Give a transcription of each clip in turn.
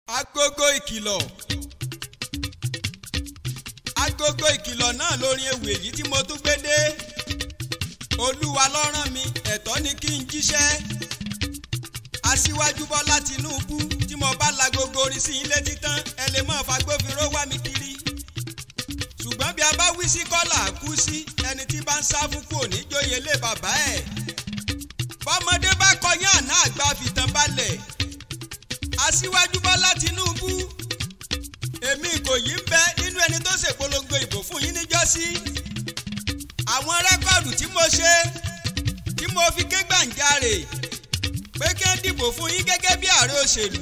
agogo ìkìlọ̀ agogo ìkìlọ̀ náà lórin ewì èyí tí mo tún gbé dé olúwa ló rán mi ẹ̀tọ́ ni kí n jíṣẹ́ aṣíwájú bọ́lá tinúbú tí mo bá lagogo orin sí ilé títán ẹ lè mọ̀ fagbófinró wá mi kiri ṣùgbọ́n bí a bá wí sí kọ́là kú sí ẹni tí bá ń sá fún kú òní jóye lé bàbá ẹ̀ bọ́mọdé bá kọyán àná àgbà fìtàn balẹ̀ aṣíwájú bọ́lá tinúbú èmi kò yí ń bẹ nínú ẹni tó ṣèpolongo ìbò fún yín níjọ́sí àwọn rẹ́kọ̀dù tí mo ṣe tí mo fi ké gbàǹjarè pé kí n dìbò fún yín gẹ́gẹ́ bí ààrẹ òṣèlú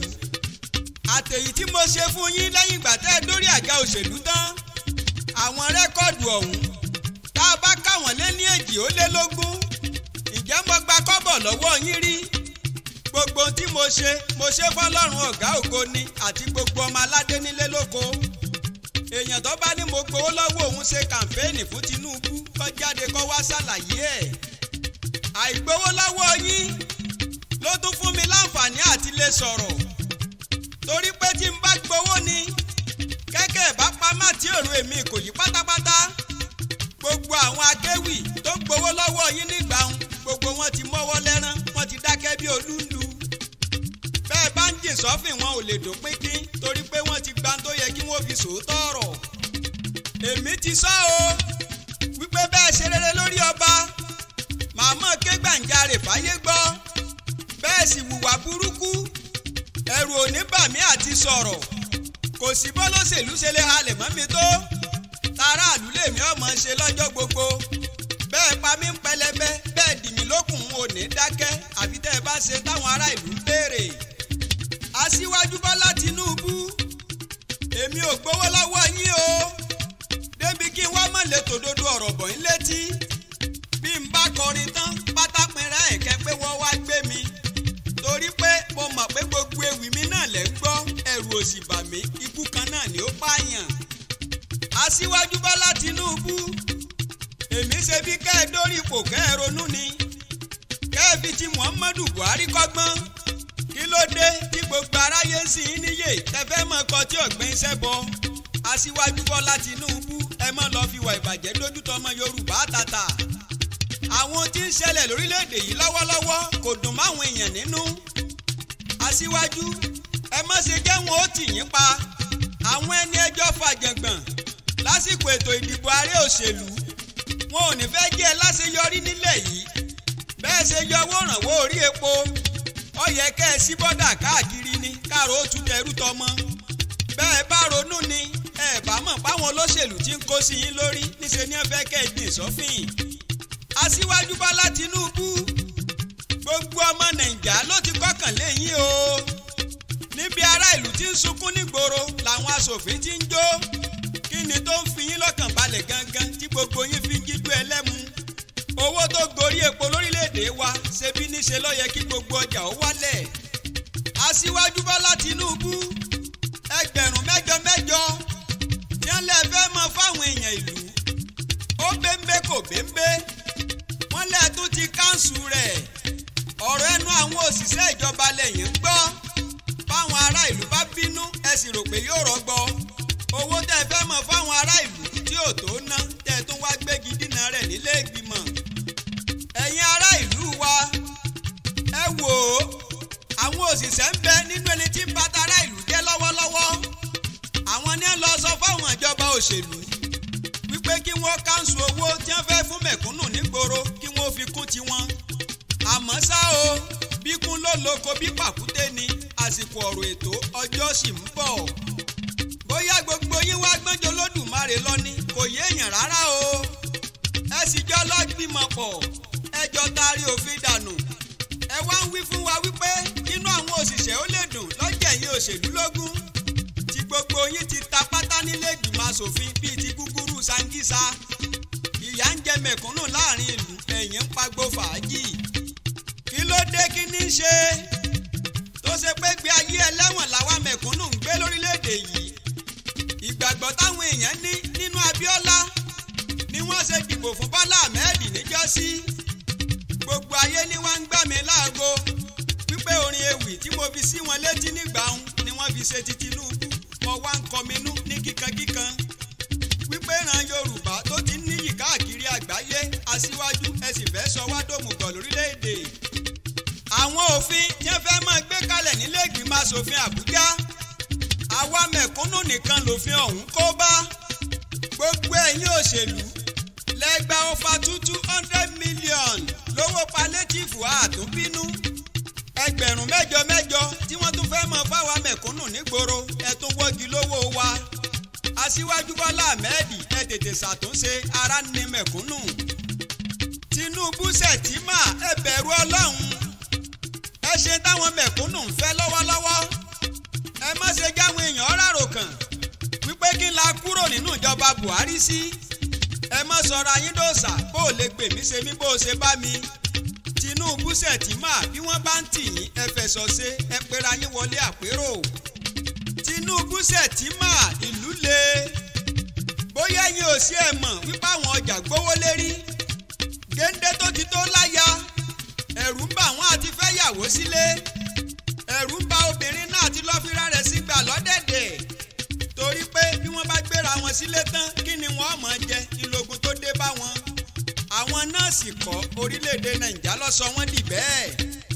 àtèyí tí mo ṣe fún yín lẹ́yìn ìgbà tẹ́ ẹ dórí àga òṣèlú tán àwọn rẹ́kọ̀dù ọ̀hún tá a bá káwọn lé ní èjì ó lé lógún ǹjẹ́ mo gba kọ́bọ̀ lọ́wọ́ yín rí gbogbo tí mo ṣe mo ṣe fọlọ́run ọ̀gá ògo ni àti gbogbo ọmọ aládé nílé lóko èèyàn tó bá ní mo gbowó lọ́wọ́ òun ṣe kàmpéènì fún Tinubu kó jáde kó wá ṣàlàyé ẹ̀ àìgbowó lọ́wọ́ yín ló tún fún mi láǹfààní àti lè sọ̀rọ̀ torí pé tí n bá gbowó ni kẹ́kẹ́ bá pamọ́ tí èrò èmi kò yí pátápátá gbogbo àwọn akéwì tó gbowó lọ́wọ́ yín nígbà ń gbogbo wọn ti mọ́wọ́ lẹ́rán wọn ti dákẹ́ bí olúńdu bẹ́ẹ̀ bá ń jìn sọ́fìn wọn ò lè dópin kín torí pé wọ́n ti gba tó yẹ kí wọ́n fi sòótọ́ ọ̀rọ̀ èmi ti sọ o wípé bẹ́ẹ̀ ṣe rere lórí ọba màmá ké gbàǹjarè fáyé gbọ́ bẹ́ẹ̀ sì hùwà burúkú ẹ̀rù òní bà mí àti sọ̀rọ̀ kò sí bọ́lọ́sẹ̀lú ṣe lè halẹ̀ mọ́ mi tó tààràlú lèmi ọmọ ṣe lọ́jọ́ gbogbo bẹ́ẹ̀ pa mí ń pẹlẹbẹ bẹ́ẹ̀ dì mí lókùn ò ní dákẹ́ àfi tẹ́ ẹ bá ṣe táwọn ará ìlú ń béèrè. aṣíwájú bọ́lá tinúbú èmi ò gbowó lọ́wọ́ yín o débi kí n wá mọ̀ lè tòdodo ọ̀rọ̀ bọ̀ yín létí bí n bá kọrin tán pátápínrẹ́ ẹ̀kẹ́ pé wọ́n wá gbé mi torí pé mo mọ̀ pé gbogbo ewì mi náà lẹ́ ń gbọ́ ẹ̀rù òsì bà mí ikú kan náà ni ó pààyàn aṣíwájú bọ́lá tinúbú èmi ṣe bí kẹ́ ẹ dórí ipò kẹ́ ẹ ronú ni kẹ́ ẹ fi ti muhammadu buhari kọ́gbọ́n kí ló dé tí gbogbo aráyé sì ń níyè tẹ́fẹ́ mọ̀ kọ́ tí ọ̀gbìn iṣẹ́ bọ aṣíwájú bọ́lá tinúbú ẹ mọ̀ lọ́ọ́ fi wà ìbàjẹ́ dójútọ́ ọmọ yorùbá tàtà àwọn tí ń ṣẹlẹ̀ lórílẹ̀‐èdè yìí lọ́wọ́lọ́wọ́ kò dùn máwọn èèyàn nínú aṣíwájú ẹ má ṣe jẹ́ wọn ó tì yín pa àwọn ẹni ẹjọ́ fàjàngbọ̀n lásìkò ètò ìdìbò ààrẹ òṣèlú wọn ò ní fẹ́ jẹ́ ẹ láṣeyọrí nílẹ̀ yìí bẹ́ẹ̀ ṣe yọ owó rànwọ́ orí epo ó yẹ kẹ́ ẹ sí bọ́dà káàkiri ni káàró ó tún tẹrú tọmọ bẹ́ẹ̀ bá ronú ni ẹ bá mọ̀ páwọn olóṣèlú tí ń kó sí yín lórí níṣẹ́ ni ẹ fẹ́ kẹ́ ẹ gbìn sọ́fìn aṣíwájú bọ́lá tinúbú gbogbo ọmọ nàìjà ló ti kọ́kàn léyìn o níbi ará ìlú tí ń sunkún nígboro làwọn aṣòfin ti ń jó kí ni tó ń fi yín lọ́kàn balẹ̀ gangan tí gbogbo yín fi ń jíjú ẹlẹ́mu owó tó gorí epo lórílẹ̀‐èdè wa ṣebí níṣe ló yẹ kí gbogbo ọjà ó wálẹ̀ aṣíwájú bọ́lá tinúbú ẹgbẹ̀rún mẹ́jọ mẹ́jọ tí wọ́n lè fẹ́ mọ fáwọn èèyàn ìlú ó bẹ́ńbẹ́ kò bẹ́ńbẹ́ wọ́n lè tún ti káńsù rẹ̀ ọ̀rọ̀ ẹnu àwọn òṣìṣẹ́ ìjọba lẹ́yìn ń gbọ́ fáwọn ará ìlú bá bínú ẹ sì rò pé yóò rọgbọ owó tẹ́ fẹ́ mọ̀ fáwọn ará ìlú tí ò tó ná tẹ́ tún wá gbégi dínà rẹ̀ nílé ìgbìmọ̀ ẹ̀yin ará ìlú wa ẹ wò ó àwọn òṣìṣẹ́ ń bẹ nínú ẹni tí ń bàtà ará ìlú jẹ́ lọ́wọ́lọ́wọ́ àwọn ní lọ sọ fáwọn ìjọba òṣèlú wípé kí wọ́n káńsù owó tí wọ́n fẹ́ fún mẹ̀kúnnù nígboro kí wọ́n fi kún tiwọn àmọ́ ṣá o bí kún ló lóko bí pàkúté ni àsìkò ọ̀rọ̀ ètò ọjọ́ sì ń bọ̀ bóyá gbogbo yín wá gbọ́njọ lódùmarè lọ ni kò yé èèyàn rárá o ẹ sì jọ lọ́gbìmọ̀ pọ̀ ẹ jọ taari òfin dànù ẹ wá ń wí fún wa wípé inú àwọn òṣìṣẹ́ ó lè dùn lọ́jẹ̀ yín òṣèlú lógún tí gbogbo yín ti ta pátá nílé ìgbìmọ̀ asòfin bíi ti gúgúrú sangisa ìyà ń jẹ mẹ̀kúnnù láàrin ìlú ẹ̀yìn ń pagbo fàájì kí ló dé kí ní í ṣe tó ṣe pé gbé ayé ẹlẹ́wọ̀n làwa mẹ̀kúnnù ń gbé lórílẹ̀‐èdè yìí ìgbàgbọ́ táwọn èèyàn ní nínú Abíọ́lá ni wọ́n ṣe dìbò fún Bọ́lá Ahmed níjọ́sí gbogbo ayé ni wọ́n ń gbà mí láago wípé orin ewì tí mo fi sí wọn létí nígbà ń ni wọ́n fi ṣe ti Tinubu mo wá ń kọminú ní kíkankíkan wípé ìran Yorùbá tó ti ń níyì káàkiri àgbáyé aṣíwájú ẹ sì fẹ́ sọ wá dòmùgọ̀ lórílẹ̀‐èdè àwọn òfin tí wọ́n fẹ́ máa gbé kalẹ̀ nílé ìgbìmọ̀ asòfin Àbújá àwa mẹ̀kúnnù nìkan lòfin ọ̀hún kó bá gbogbo ẹ̀yin òṣèlú lẹ́gbàá ọfà two two hundred million lówó palétífù àtúnbínú ẹgbẹ̀rún mẹ́jọ mẹ́jọ tí wọ́n tún fẹ́ mọ fáwa mẹ̀kúnnù nígboro ẹ tún wọ́gi lówó wa aṣíwájú bọ́lá ahmed ẹ tètè ṣàtúnṣe ara ní mẹ̀kúnnù tinubu ṣètìmá ẹ bẹ̀rù ọlọ́run ẹ ṣe táwọn mẹ̀kúnnù ń fẹ́ lọ́wọ́lọ́wọ́ ẹ má ṣe jáwọn èèyàn rárò kàn wípé kí n la kúrò nínú ìjọba buhari sí ẹ má sọ̀rọ̀ ayín dòòṣà bó o lè gbè mí ṣe mí bó o ṣe bá mi tinubu ṣètìmá bí wọ́n bá ń tì yín ẹ fẹ̀sọ̀ ṣe ẹ pera yín wọlé àpérò tinubu ṣètìmá ìlú le bóyá yín ò sí ẹ mọ̀ wípé àwọn ọjà gbówó lérí géńdé tó ti tó láya ẹ̀rù ń bà wọ́n àti fẹ́ yàwó sílé ẹ̀rù ń bà obìnrin náà àti lọ́fíra rẹ̀ sí gbà lọ́dẹ̀dẹ̀ torí pé bí wọ́n bá gbéra wọn sílé tán kí ni wọ́n mọ̀ jẹ ìlógun tó dé bá wọn àwọn nọ́ọ̀sì kọ́ orílẹ̀-èdè nàìjà ló sọ wọ́n dì bẹ́ẹ̀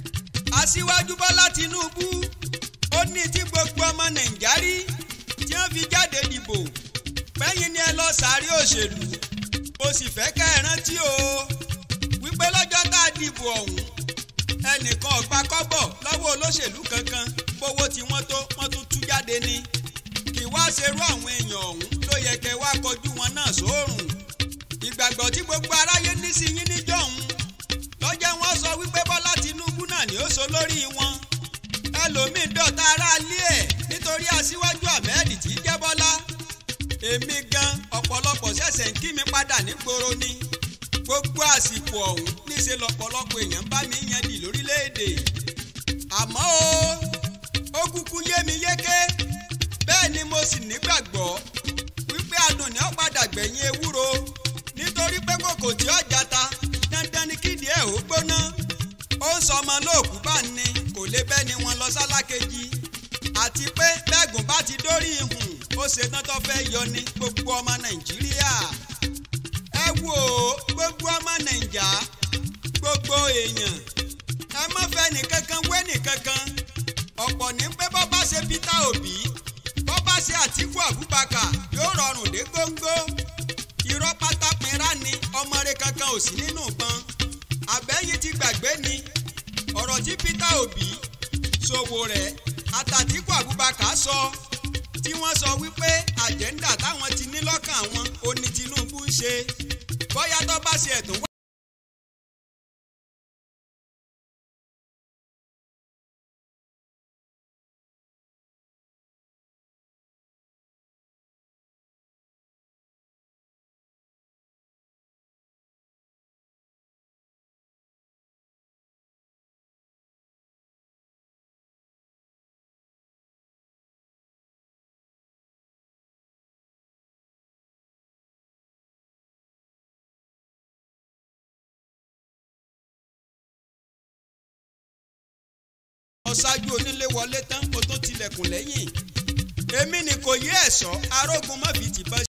aṣíwájú bọ́lá tinúbú ó ní tí gbogbo ọmọ nàìjà rí tí wọ́n fi jáde dìbò pẹ́yìn ni ẹ lọ sáré òṣèlú o sì fẹ́ kẹ́ ẹ rántí o wípé lọ́jọ́ tá a dìbò ọ̀hún ẹnìkan ọ̀gbà kọ́bọ̀ lọ́wọ́ olóṣèlú kankan gbowó tí wọ́n tó wọ́n tún tú jáde ní kì wá ṣerú àwọn èèyàn ọ̀hún ló yẹ kẹ́ wá kọjú wọn náà sóòrùn ìgbàgbọ́ tí gbogbo aráyé ní sí yín níjọ́ ọ̀hún lọ́jọ́ wọn sọ wípé bọ́lá tinúbú náà ni ó so lórí wọn ẹlòmíín dọ̀tá aráalé ẹ̀ nítorí aṣíwájú ahmed tí í jẹ́ bọ́lá èmi gan ọ̀pọ̀lọpọ̀ ṣẹ̀ṣẹ̀ ń kí mi padà nígboro ni gbogbo àsìkò ọ̀hún níṣẹ́ lọ́pọ̀lọpọ̀ èèyàn bá mi yan dì lórílẹ̀‐èdè àmọ́ o ó kúkú yé mi yéké bẹ́ẹ̀ ni mo sì nígbàgbọ́ wípé adùn ni ó padà gbẹ̀yìn ewúro nítorí pé kòkò tí ó jata dandan ni kídìí ẹ̀ ó gbóná ó ń sọ ọmọ lóòkú bá ní kò lè bẹ́ẹ̀ ni wọ́n lọ sálákejì àti pé bẹ́ẹ̀gùn bá ti dórí ihun ó ṣetán tó fẹ́ yọ ní gbogbo ọmọ nàìjíríà ẹ wò ó gbogbo ọmọ nàìjà gbogbo èèyàn ẹ má fẹ́ nìkankan wé nìkankan ọ̀pọ̀ ní pé bọ́ bá ṣe Peter Obi bọ́ bá ṣe Àtíkù Abubakar yóò rọrùn dé góńgó irọ́ pátápínrá ni ọmọ rẹ̀ kankan ò sí nínú ìbọn àbẹ́yìn ti gbàgbé ni ọ̀rọ̀ tí Peter Obi Sowore àtàtíkù Abubakar sọ tí wọ́n sọ wípé àjẹ́ńdà táwọn ti ní lọ́kàn àwọn oní Tinubu ń ṣe bóyá tó bá ṣe ẹ̀tún wá. ọ̀ṣájú onílé wọlé tán kó tó tilẹ̀kùn lẹ́yìn èmi ni kò yé ẹ̀ṣọ́ arógun má fi tìbọn